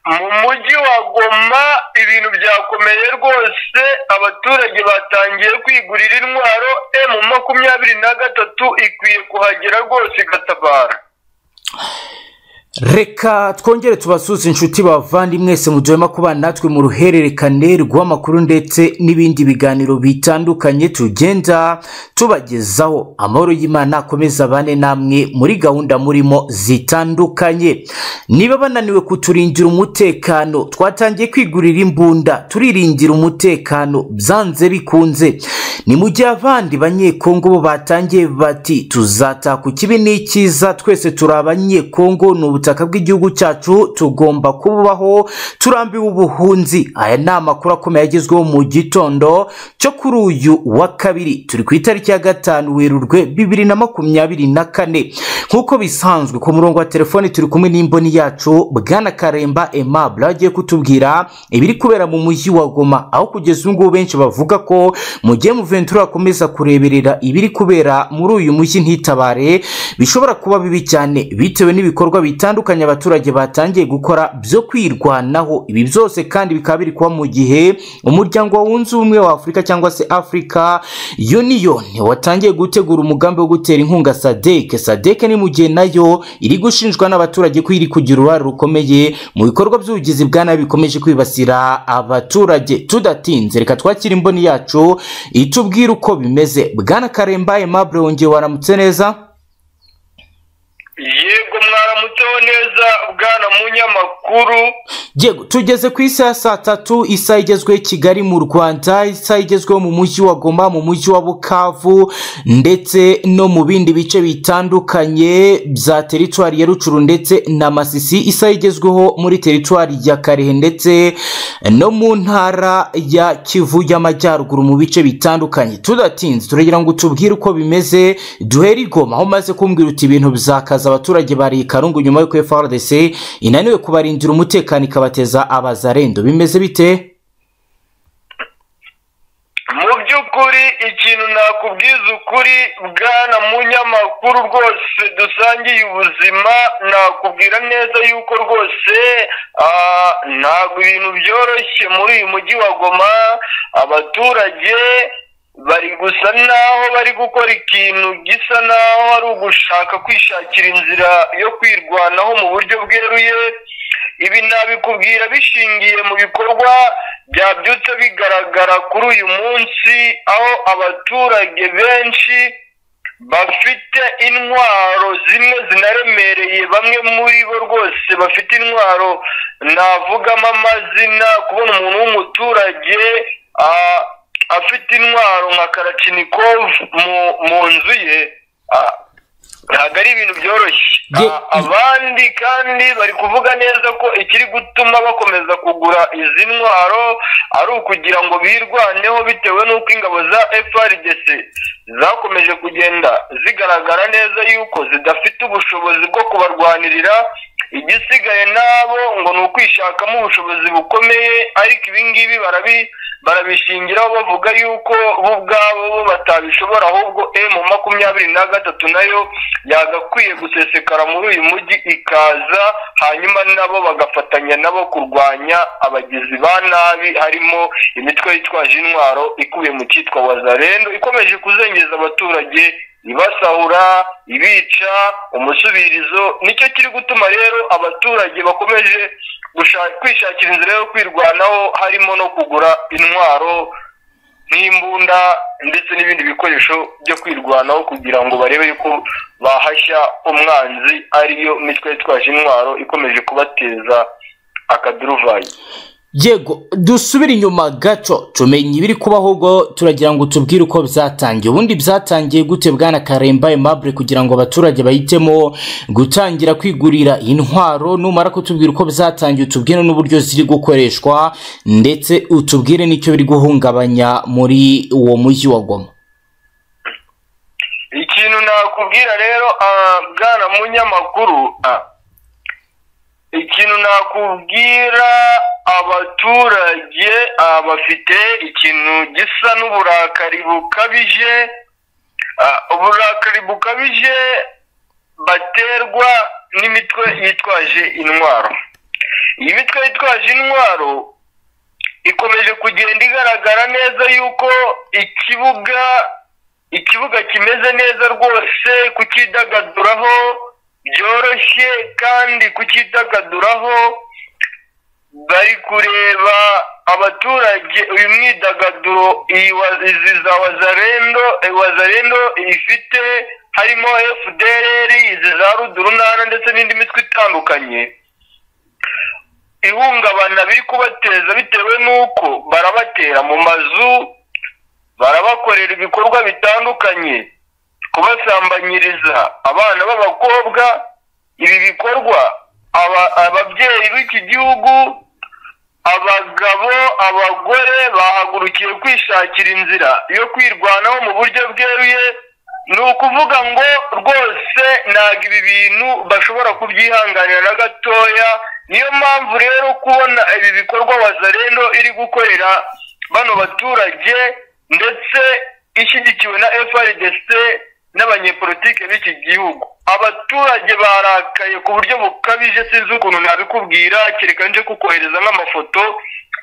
Mu mujyi wa Goma ibintu byakomeye rwose, abaturage batangiye kwigurira intwaro emu makumyabiri na gatatu ikwiye kuhagera rwose igatabara. reka twongere tubasuze inshuti bavandimwese mujyema kubana natwe mu ruhererekane rw'amakuru ndetse n'ibindi biganiro bitandukanye tugenda tubagezaho amahoro y'imana akomeza abane namwe muri gahunda murimo zitandukanye niba bananiwe kuturindira umutekano twatangiye kwigurira imbunda turiringira umutekano byanze bikunze ni mu gihe abandi banyekongo bo batangiye bati tuzataka ikibi n'ikiza twese turi abanyekongo ni ubutaka bw'igihugu cyacu tugomba kubaho turambiwe ubuhunzi aya ni amakuru akomeye agezweho mu gitondo cyo kuri uyu wa kabiri turi ku itariki ya gatanu werurwe bibiri na makumyabiri na kane nk'uko bisanzwe ku murongo wa telefoni turi kumwe n'imboni yacu bwana karemba aimable aho agiye kutubwira ibiri kubera mu mujyi wa goma aho kugeza ubu ngubu benshi bavuga ko mu gihe muventura akomeza kureberera ibiri kubera muri uyu mujyi ntitabare bishobora kuba bibi cyane bitewe n'ibikorwa bitandukanye abaturage batangiye gukora byo kwirwanaho ibi byose kandi bikaba biri kuba mu gihe umuryango wunze ubumwe wa afurika cyangwa se afurika uniyoni watangiye gutegura umugambi wo gutera inkunga sadeke sadeke ni mu gihe nayo iri gushinjwa n'abaturage ko iri kugira uruhare rukomeye mu bikorwa by'ubugizi bwa nabi bikomeje kwibasira abaturage tudatinze reka twakire imboni yacu itubwire uko bimeze bwana karemba aimable wongeye waramutse neza yego mwaramutseho neza bwana munyamakuru yego tugeze ku isaha ya saa tatu isaha igezweho i kigali mu rwanda isaha igezweho mu mujyi wa goma mu mujyi wa bukavu ndetse no mu bindi bice bitandukanye bya teritwari ya rucuru ndetse na masisi isaha igezweho muri teritwari ya karehe ndetse no mu ntara ya kivu y'amajyaruguru mu bice bitandukanye tudatinze turagira ngo tubwire uko bimeze duhere i goma aho umaze kumbwira uti ibintu bizakaza abaturage bari karungu nyuma y'uko frdc inaniwe kubarindira umutekano ikabateza abazarendo bimeze bite mu by'ukuri ikintu nakubwiza ukuri bwana munyamakuru rwose dusangiye ubuzima nakubwira neza yuko rwose ah, ntabwo ibintu byoroshye muri uyu mujyi wa goma abaturage bari gusa naho bari gukora ikintu gisa naho ari ugushaka kwishakira inzira yo kwirwanaho mu buryo bweruye ibi nabikubwira bishingiye mu bikorwa byabyutse bigaragara kuri uyu munsi aho abaturage benshi bafite intwaro zimwe zinaremereye bamwe muri bo rwose bafite intwaro navugamo amazina kubona umuntu w'umuturage ah, afite intwaro nka karacinikovu mu nzu ye ah, ntabwo ari ibintu byoroshye Ye- A- abandi kandi bari kuvuga neza ko ikiri gutuma bakomeza kugura izi ntwaro ari ukugira ngo birwaneho bitewe n'uko ingabo za frdc zakomeje kugenda zigaragara neza yuko zidafite ubushobozi bwo kubarwanirira igisigaye nabo ngo ni ukwishakamo ubushobozi bukomeye ariko ibingibi barabi barabishingiraho bavuga yuko bo ubwabo bo batabishobora ahubwo emu makumyabiri na gatatu nayo yagakwiye gusesekara muri uyu mujyi ikaza hanyuma nabo bagafatanya nabo kurwanya abagizi ba nabi harimo imitwe yitwaje intwaro ikubiye mu cyitwa wazarendo ikomeje kuzengeza abaturage ibasahura ibica umusubirizo nicyo kiri gutuma rero abaturage bakomeje gusha- kwishakira inzira yo kwirwanaho harimo no kugura intwaro nk'imbunda ndetse n'ibindi bikoresho byo kwirwanaho kugira ngo barebe yuko bahashya umwanzi ariyo mitwe yitwaje intwaro ikomeje kubateza akaduruvayi yego dusubire inyuma gato tumenye ibiri kubaho ubwo turagira ngo tubwire uko byatangiye ubundi byatangiye gute bwana karemba aimable kugira ngo abaturage bahitemo gutangira kwigurira intwaro numara kutubwira uko byatangiye utubwire n'uburyo ziri gukoreshwa ndetse utubwire n'icyo biri guhungabanya muri uwo mujyi wa goma ikintu nakubwira rero ah, bwana munyamakuru ah, ikintu nakubwira abaturage ah, bafite ikintu gisa n'uburakari bukabije ah, uburakari bukabije baterwa n'imitwe yitwaje intwaro iyi mitwe yitwaje intwaro ikomeje kugenda igaragara neza yuko ikibuga ikibuga kimeze neza rwose kucyidagaduraho byoroshye kandi kucyidagaduraho bari kureba abaturage uyu mwidagaduro iyi wa- izi za wazarendo eh, wazarendo ifite harimo fdr izi za rudurunana ndetse n'indi mitwe itandukanye ihungabana biri kubateza bitewe n'uko barabatera mu mazu barabakorera ibikorwa bitandukanye kubasambanyiriza abana b'abakobwa ibi bikorwa aba- ababyeyi b'iki gihugu abagabo abagore bahagurukiye kwishakira inzira yo kwirwanaho mu buryo bweruye ni ukuvuga ngo rwose ntabwo ibi bintu bashobora kubyihanganira na gatoya niyo mpamvu rero kubona ibi bikorwa wazarendo iri gukorera bano baturage ndetse ishyigikiwe na FRDC n'abanyepolitike b'iki gihugu abaturage barakaye ku buryo bukabije sinzi ukuntu nabikubwira kereka nje kukohereza nk'amafoto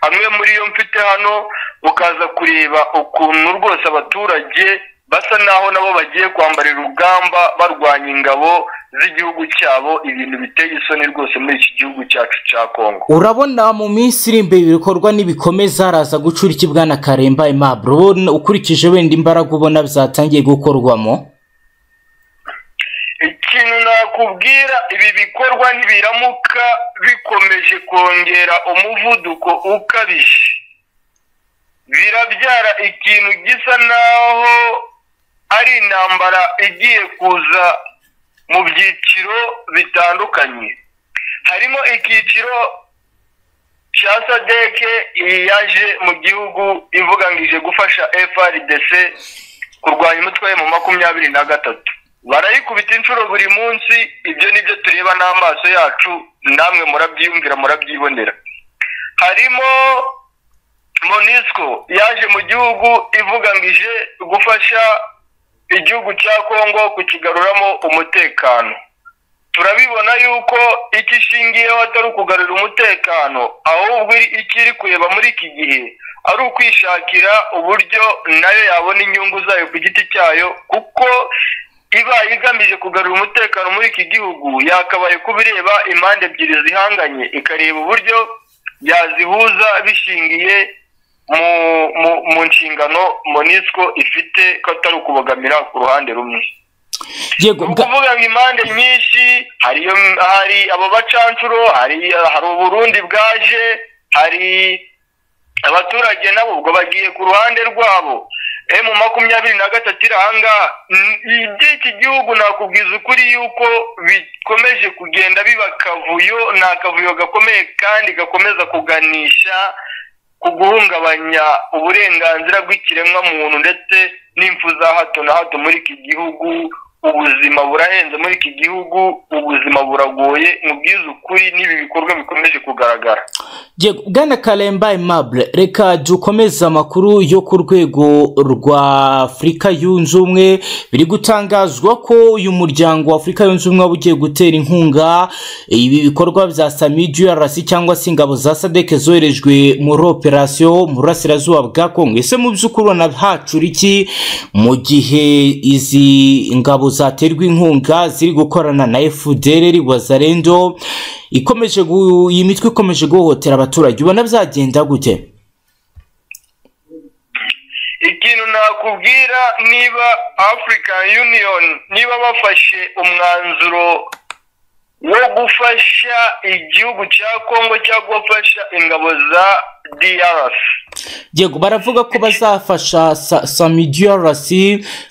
amwe muri yo mfite hano ukaza kureba ukuntu rwose abaturage basa naho nabo bagiye kwambara urugamba barwanya ingabo z'igihugu cyabo ibintu biteye isoni rwose muri iki gihugu cyacu cya kongo urabona mu minsi iri imbere ibikorwa nibikomeza haraza gucura iki bwana karemba impaburo Wowe ukurikije wenda imbaraga ubona byatangiye gukorwamo ikintu nakubwira ibi bikorwa ntibiramuka bikomeje kongera umuvuduko ukabije birabyara ikintu gisa naho ari intambara igiye kuza mu byiciro bitandukanye harimo icyiciro cya sadeke yaje mu gihugu ivuga ngo ije gufasha frdc kurwanya umutwe we mu makumyabiri na gatatu barayikubita inshuro buri munsi ibyo ni byo tureba n'amaso yacu namwe murabyiyumvira murabyibonera harimo monisco yaje mu gihugu ivuga ngo ije gufasha igihugu cya kongo kukigaruramo umutekano turabibona yuko icyo ishingiyeho atari ukugarura umutekano ahubwo iri- icyo iri kureba muri iki gihe ari ukwishakira uburyo nayo yabona inyungu zayo ku giti cyayo kuko iba igamije kugarura umutekano muri iki gihugu yakabaye kuba ireba impande ebyiri zihanganye ikareba uburyo yazihuza bishingiye mu mu- mu nshingano monisco ifite ko atari ukubogamira ku ruhande rumwe yego ni bwa- ukuvuga ngo impande nyinshi hari iyo hari abo bacancuro hari hari uburundi bwaje hari abaturage nabo ubwo bagiye ku ruhande rwabo emu makumyabiri na gatatu iri ahangaha N- iby'iki gihugu nakubwiza ukuri yuko bikomeje kugenda biba akavuyo ni akavuyo gakomeye kandi gakomeza kuganisha ku guhungabanya uburenganzira bw'ikiremwamuntu ndetse n'impfu za hato na hato muri iki gihugu ubuzima burahenze muri iki gihugu ubuzima buragoye mu bwiza ukuri n'ibi bikorwa bikomeje kugaragara yego bwana karemba impaburo reka dukomeze amakuru yo ku rwego rwa afurika yunze ubumwe biri gutangazwa ko uyu muryango wa afurika yunze ubumwe waba ugiye gutera inkunga ibi bikorwa bya sami drc cyangwa se ingabo za sadek zoherejwe muri operasiyo mu burasirazuba bwa kongo ese mu by'ukuri ubona hacura iki mu gihe izi ngabo zaterwa inkunga ziri gukorana na fdr wazarendo ikomeje gu- iyi mitwe ikomeje guhohotera abaturage ubona byagenda gute ikintu nakubwira niba african union niba bafashe umwanzuro wo gufasha igihugu cya kongo cyangwa gufasha ingabo za drc yego baravuga ko bazafasha sa- sami drc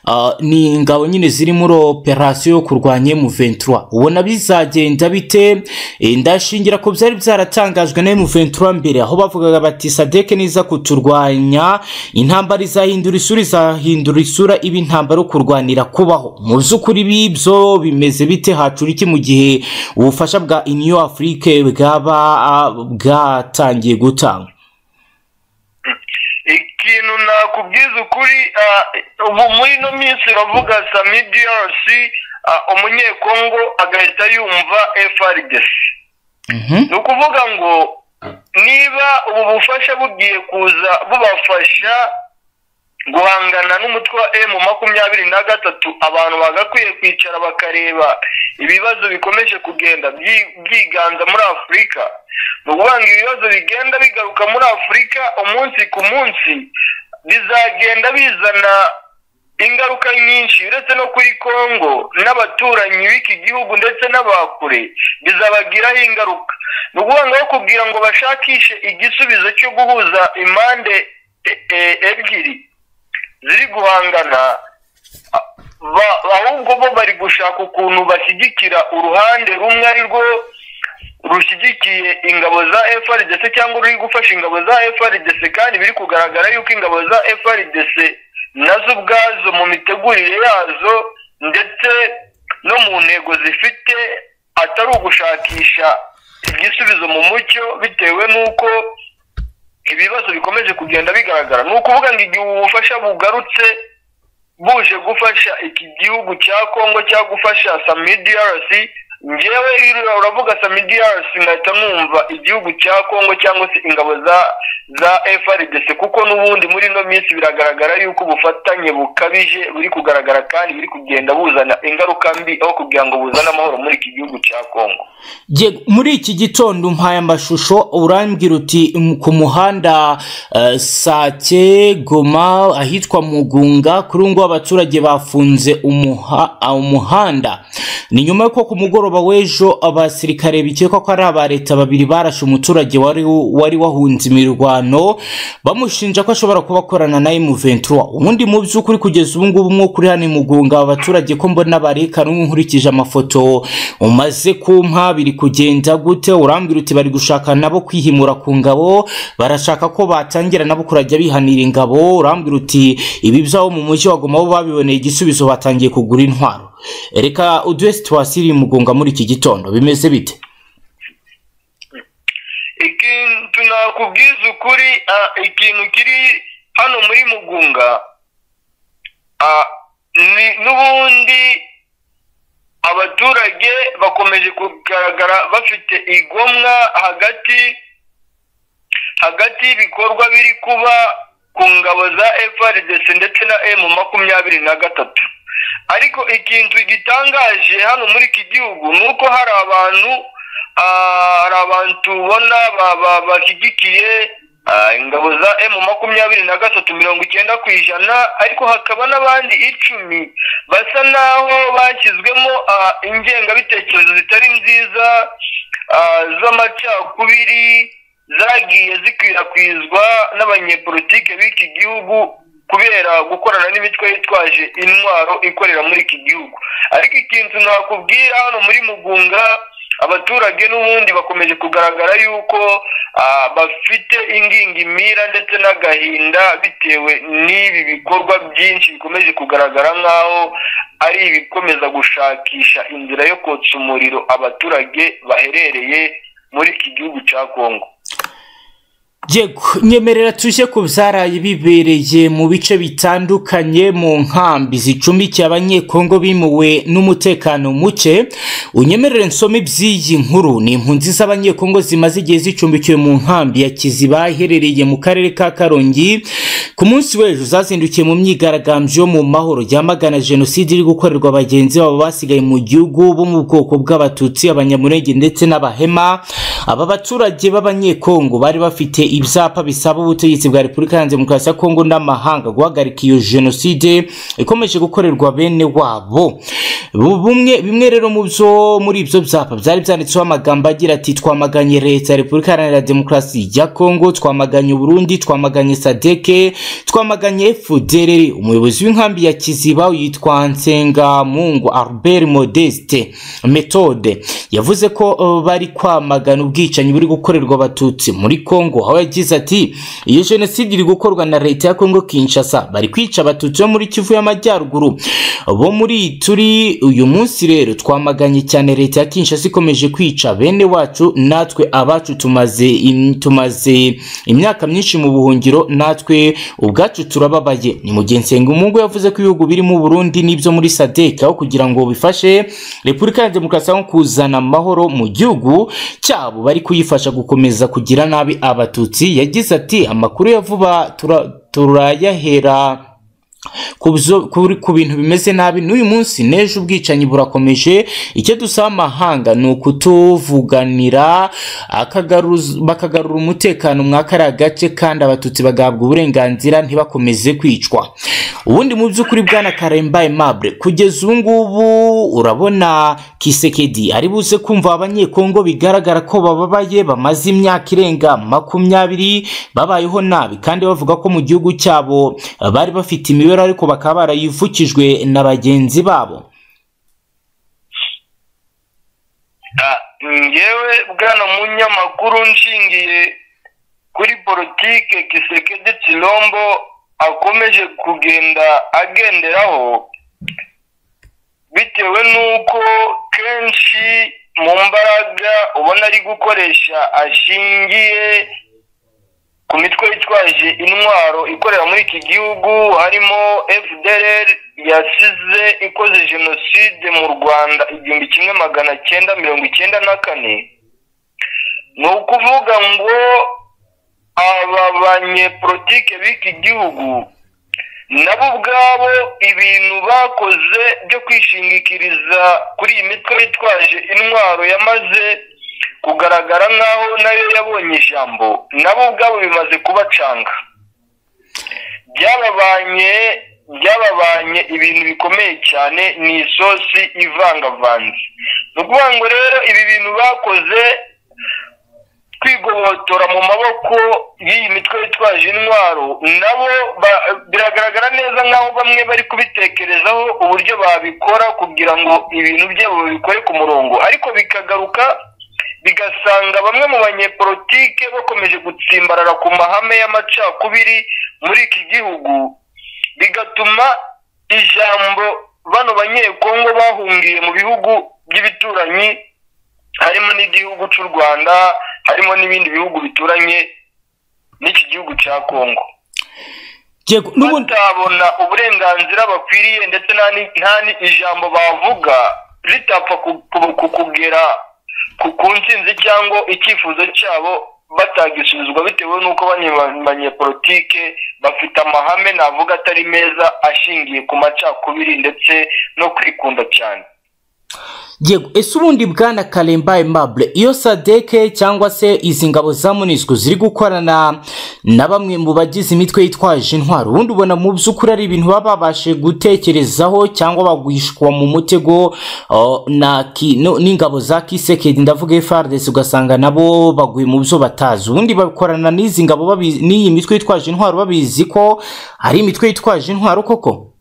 ah, ni ingabo nyine ziri muri operasiyo yo kurwanya mu23 ubona bizagenda bite Eh, ndashingira ko byari byaratangajwe na mu23 mbere aho bavugaga bati sadeke niza kuturwanya intambara izahindura isura izahindura isura iba intambara yo kurwanira kubaho mu by'ukuri bibyo bimeze bite hacura iki mu gihe ubufasha bwa uniyo afurike bwaba ah, bwatangiye gutangwa ikintu nakubwiza ukuri ah, ubu muri ino minsi uravuga sami drc ah, umunyekongo agahita yumva frdc Mhm. ni ukuvuga ngo niba ubu bufasha bugiye kuza bubafasha guhangana n'umutwe wa emu makumyabiri na gatatu abantu bagakwiye kwicara bakareba ibibazo bikomeje kugenda byi- byiganza muri afurika ni ukuvuga ngo ibibazo bigenda bigaruka muri afurika umunsi ku munsi bizagenda bizana ingaruka nyinshi uretse no kuri kongo n'abaturanyi b'iki gihugu ndetse n'abakure bizabagiraho ingaruka ni ukuvuga ngo aho kubwira ngo bashakishe igisubizo cyo guhuza impande e- e- ebyiri ziri guhangana a- ba- ahubwo bo bari gushaka ukuntu bashyigikira uruhande rumwe ari rwo rushyigikiye ingabo za FRDC cyangwa ruri gufasha ingabo za FRDC kandi biri kugaragara yuko ingabo za FRDC nazo ubwazo mu mitegurire yazo ndetse no mu ntego zifite atari ugushakisha igisubizo mu mucyo bitewe n'uko ibibazo bikomeje kugenda bigaragara ni ukuvuga ngo igihe ubufasha bugarutse buje gufasha iki gihugu cya kongo cyangwa gufasha samidiarasi ngewe irura uravuga samidiarasi nkahita numva igihugu cya kongo cyangwa se ingabo za za frdc kuko n'ubundi muri ino minsi biragaragara yuko ubufatanye bukabije buri kugaragara kandi buri kugenda buzana ingaruka mbi aho kugira ngo buzane amahoro muri iki gihugu cya kongo Yego, muri iki gitondo mpaye amashusho urambwira uti "M- ku muhanda eh, sake goma ahitwa mugunga kuri ubu ngubu abaturage bafunze umuha- ah, umuhanda ni nyuma y'uko ku mugoroba w'ejo abasirikare bikekwa ko ari aba leta babiri barashe umuturage wari wari wahunze imirwano bamushinja ko ashobora kuba akorana na M23 ubundi mu by'ukuri kugeza ubu ngubu umwuka uri hano i mugunga abaturage ko mbona barekana nkurikije amafoto umaze kumpa biri kugenda gute urambwira uti bari gushaka nabo kwihimura ku ngabo barashaka ko batangira nabo kurajya bihanira ingabo urambwira uti ibi byabo mu mujyi wagoma bo babiboneye igisubizo batangiye kugura intwaro reka uduhe situwasiyo iri mugunga muri iki gitondo bimeze bite ikintu nakubwiza ukuri ah, ikintu kiri hano muri mugunga ah, ni n'ubundi abaturage bakomeje kugaragara bafite igomwa hagati hagati y'ibikorwa biri kuba ku ngabo za frdc ndetse na emu makumyabiri na gatatu ariko ikintu gitangaje hano muri iki gihugu ni uko hari abantu ah, hari abantu ubona ba- ba- bashyigikiye ah, ingabo za emu makumyabiri na gatatu mirongo icyenda ku ijana ariko hakaba n'abandi icumi basa n'aho bashyizwemo ah, ingengabitekerezo zitari nziza ah, z'amacakubiri zagiye zikwirakwizwa n'abanyepolitike b'iki gihugu kubera gukorana n'imitwe yitwaje intwaro ikorera muri iki gihugu ariko ikintu nakubwira hano muri mugunga abaturage n'ubundi bakomeje kugaragara yuko ah, bafite ingingimira ndetse n'agahinda bitewe n'ibi bikorwa byinshi bikomeje kugaragara nk'aho ari ibikomeza gushakisha inzira yo kotsa umuriro abaturage baherereye muri iki gihugu cya kongo Yego, nyemerera tuje ku byaraye bibereye mu bice bitandukanye mu nkambi zicumbikiye abanyekongo bimuwe n'umutekano muke unyemerere nsome iby'iyi nkuru ni impunzi z'abanyekongo zimaze igihe zicumbikiwe mu nkambi ya kiziba iherereye mu karere ka karongi ku munsi w'ejo zazindukiye mu myigaragambyo yo mu mahoro yamagana jenoside iri gukorerwa bagenzi babo basigaye mu gihugu bo mu bwoko bw'abatutsi abanyamurenge ndetse n'abahema aba baturage b'abanyekongo bari bafite ibyapa bisaba ubutegetsi bwa repubulika ya demokarasi ya kongo n'amahanga guhagarika iyo jenoside ikomeje gukorerwa bene wabo Bu- bumwe bimwe rero mu byo muri ibyo byapa byari byanditseho amagambo agira ati twamaganye leta ya repubulika iharanira demokarasi ya kongo twamaganye uburundi twamaganye sadeke twamaganye fdr umuyobozi w'inkambi ya kiziba yitwa nsengamungu albert modeste methode yavuze ko eh, bari kwamagana ubwicanyi buri gukorerwa abatutsi muri kongo aho yagize ati iyo jenoside iri gukorwa na leta ya kongo kinshasa bari kwica abatutsi bo muri kivu y'amajyaruguru bo muri turi uyu munsi rero twamaganye cyane leta ya Kinshasa ikomeje kwica bene wacu natwe abacu tumaze im- tumaze imyaka myinshi mu buhungiro natwe ubwacu turababaye ni mu gihe Nsengumugo yavuze ko ibihugu birimo u Burundi n'ibyo muri SADC aho kugira ngo bifashe Repubulika ya Demokarasi yo kuzana amahoro mu gihugu cyabo bari kuyifasha gukomeza kugira nabi abatutsi yagize ati amakuru ya vuba tura- turayahera ku byo- kuri- ku bintu bimeze nabi n'uyu munsi n'ejo ubwicanyi burakomeje icyo dusaba amahanga ni ukutuvuganira akagaruza- bakagarura umutekano mwa kariya gace kandi abatutsi bagahabwa uburenganzira ntibakomeze kwicwa ubundi mu by'ukuri bwana karemba aimable kugeza ubu ngubu urabona kisekedi ari buze kumva abanyekongo bigaragara ko bababaye bamaze imyaka irenga makumyabiri babayeho nabi kandi bavuga ko mu gihugu cyabo bari bafite imibereho ariko bakaba barayivukijwe na bagenzi babo Ah, ngewe bwana munyamakuru nshingiye kuri politike kisekedi kirombo akomeje kugenda agenderaho bitewe n'uko kenshi mu mbaraga ubona ari gukoresha ashingiye ku mitwe yitwaje intwaro ikorera muri iki gihugu harimo fdr yasize ikoze jenoside mu rwanda igihumbi kimwe magana cyenda mirongo icyenda na kane ni ukuvuga ngo aba banyepolitike b'iki gihugu nabo ubwabo ibintu bakoze byo kwishingikiriza kuri iyi mitwe yitwaje intwaro yamaze kugaragara nk'aho nayo yabonye ijambo nabo ubwabo bimaze kubacanga byababanye byababanye ibintu bikomeye cyane ni isosi ivangavanze ni ukuvuga ngo rero ibi bintu bakoze kwigobotora mu maboko y'iyi mitwe yitwaje intwaro nabo ba- biragaragara neza nk'aho bamwe bari kubitekerezaho uburyo babikora kugira ngo ibintu byabo babikore ku murongo ariko bikagaruka bigasanga bamwe mu banyepolitike bakomeje gutsimbarara ku mahame y'amacakubiri muri iki gihugu bigatuma ijambo bano banyekongo bahungiye mu bihugu by'ibituranyi harimo n'igihugu cy'u rwanda harimo n'ibindi bihugu bituranye n'iki gihugu cya kongo Yego, n'ubundi batabona uburenganzira bakwiriye ndetse nta ni- nta ni- ijambo bavuga ritapfa ku- ku- kukugera ku ku ntsinzi cyangwa icyifuzo cyabo batagisubizwa bitewe n'uko bane- ba- banyepolitike bafite amahame navuga atari meza ashingiye ku macakubiri ndetse no kwikunda cyane yego ese ubundi bwana karemba aimable iyo sadeke cyangwa se izi ngabo za munisiko ziri gukorana na bamwe mu bagize imitwe yitwaje intwaro ubundi ubona mu by'ukuri ari ibintu baba babashe gutekerezaho cyangwa bagwishwa mu mutego oh, na ki- no- n'ingabo za kisekedi ndavuga frdc ugasanga nabo baguye mu byo batazi ubundi bakorana n'izi ngabo babizi- n'iyi mitwe yitwaje intwaro babizi ko ari imitwe yitwaje intwaro koko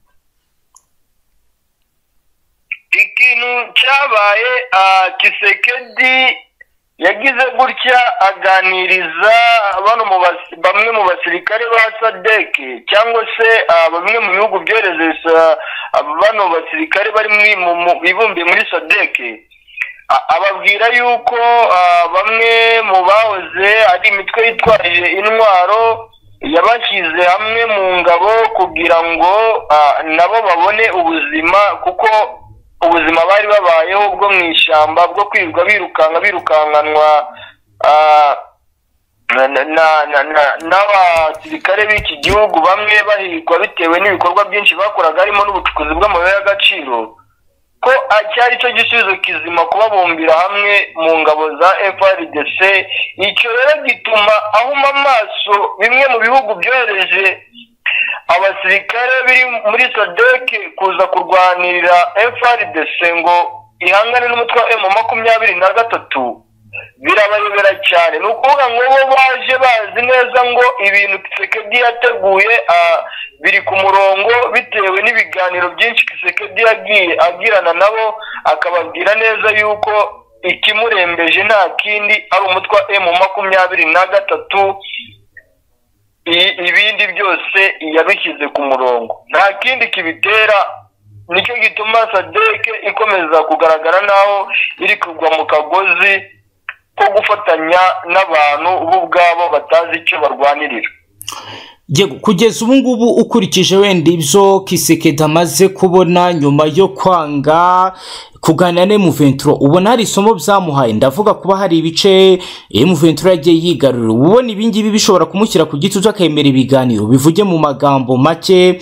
ikintu cyabaye ah, kisekedi yagize gutya aganiriza bano mu bas- bamwe mu basirikare ba sadeke cyangwa se ah, bamwe mu bihugu byohereza ah, bano basirikare bari muri- mu- mu- bibumbiye muri sadeke A- ababwira yuko ah, bamwe mu bahoze ari imitwe yitwaje intwaro yabashyize hamwe mu ngabo kugira ngo ah, nabo babone ubuzima kuko ubuzima bari babayeho bwo mu ishyamba bwo kwirirwa birukanka birukankanwa ah, na- na- na- na- na- n'abasirikare b'iki gihugu bamwe bahigwa bitewe n'ibikorwa byinshi bakoraga harimo n'ubucukuzi bw'amabuye y'agaciro ko cyari cyo gisubizo kizima kubabumbira hamwe mu ngabo za FRDC icyo rero gituma ahuma amaso bimwe mu bihugu byohereje abasirikare biri muri SADC kuza kurwanirira FRDC ngo ihangane n'umutwe wa M makumyabiri na gatatu birabayobera cyane ni ukuvuga ngo bo baje bazi neza ngo ibintu Kisekedi yateguye ah, biri ku murongo bitewe n'ibiganiro byinshi Kisekedi yagiye agirana nabo akababwira neza yuko ikimurembeje nta kindi ari umutwe wa M makumyabiri na gatatu i- ibindi byose yabishyize ku murongo nta kindi kibitera nicyo gituma sadeke ikomeza kugaragara naho iri kugwa mu kagozi ko gufatanya n'abantu bo ubwabo batazi icyo barwanirira yego kugeza ubu ngubu ukurikije wenda ibyo kisekedi amaze kubona nyuma yo kwanga kugana ne muventuro ubona hari isomo byamuhaye ndavuga kuba hari ibice iyo muventuro yagiye yigarurira ubona ibingibi bishobora kumushyira ku gitutu akemera ibiganiro bivuge mu magambo make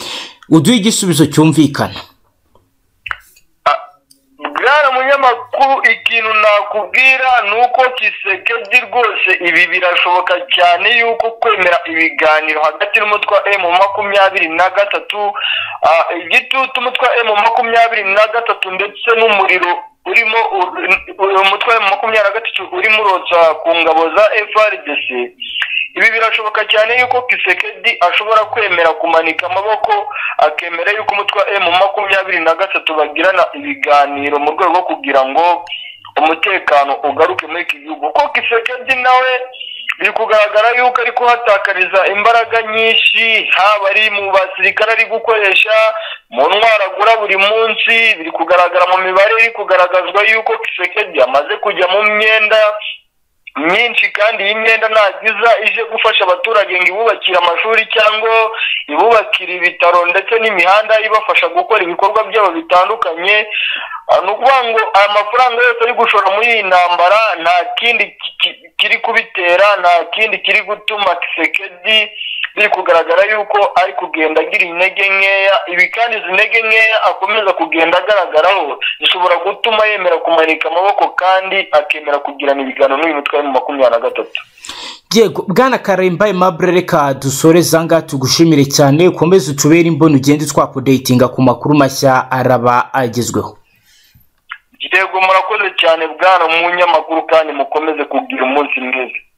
uduhe igisubizo cyumvikana bwana munyamakuru ikintu nakubwira ni uko kisekedi rwose ibi birashoboka cyane yuko kwemera ibiganiro hagati n'umutwa emu makumyabiri na gatatu igitutu umutwa emu makumyabiri na gatatu ndetse n'umuriro urimo umutwa emu makumyabiri na gatatu urimo urotsa ku ngabo za frdc ibi birashoboka cyane yuko kisekedi ashobora kwemera kumanika amaboko akemera yuko umutwe emu makumyabiri na gatatu bagirana ibiganiro mu rwego rwo kugira ngo umutekano ugaruke muri iki gihugu kuko kisekedi nawe biri kugaragara yuko ari kuhatakariza imbaraga nyinshi haba ari mu basirikare ari gukoresha mu ntwaro agura buri munsi biri kugaragara mu mibare iri kugaragazwa yuko kisekedi amaze kujya mu myenda myinshi kandi iyi myenda ntagiza ije gufasha abaturage ngo ibubakire amashuri cyangwa ibubakire ibitaro ndetse n'imihanda ibafasha gukora ibikorwa byabo bitandukanye ni ukuvuga ngo aya mafaranga yose ari gushora muri iyi ntambara nta kindi kiri kubitera nta kindi kiri gutuma kisekedi biri kugaragara yuko ari kugenda agira intege nkeya ibi kandi izi ntege nkeya akomeza kugenda agaragaraho zishobora gutuma yemera kumanika amaboko kandi akemera kugirana ibiganiro n'uyu mutwe wa makumyabiri na gatatu yego bwana karemba emabure reka dusore zanga tugushimire cyane ukomeze utubere imboni ugende twapodeyitinga ku makuru mashya araba agezweho yego murakoze cyane bwana munyamakuru kandi mukomeze kugira umunsi mwiza